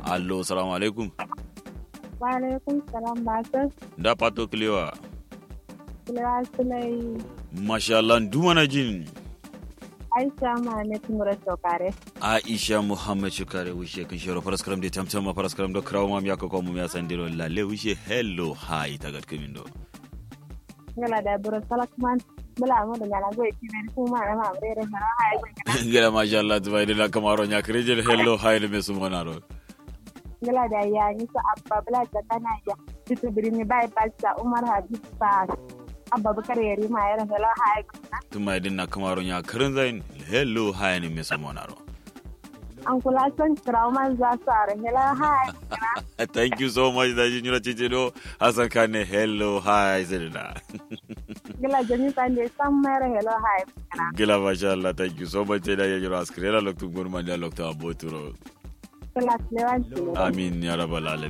allo salamu alaikum Wa alaikum salam masu da pato kilewa kilewa sulai masha Allah dumana jin Aisha Muhammad Mura Sokare. Aisha Muhammad Shukare wishe kan shiro paraskaram de tamtama paraskaram do krawo mam yako ko mum ya sandiro lalle wishe hello hi tagat kimindo Ngala da buro salakman bula mu da ngala goy kine kuma na ma bere na hay ngala. ngela masha Allah tubai de la kamaro nya kreje hello hi le mesu monaro Ngala da ya ni so abba bula da kana ya bitu birni bai balsa Umar Habib Pass. Abba Bakar yari ma yara ngala hay ngala. tumai de na kamaro nya kren zain hello hi le mesu monaro An kula son trauman za su are ngala hay ngala. thank you so much da jin yura cice do hasan kane hello hi zirda Ngala jami pande sam mera hello hay ngala. gila masha Allah thank you so much da ya yura askrela loktu gurman da loktu aboturo Ngala kilewa sulai. amin ya rabbal alamin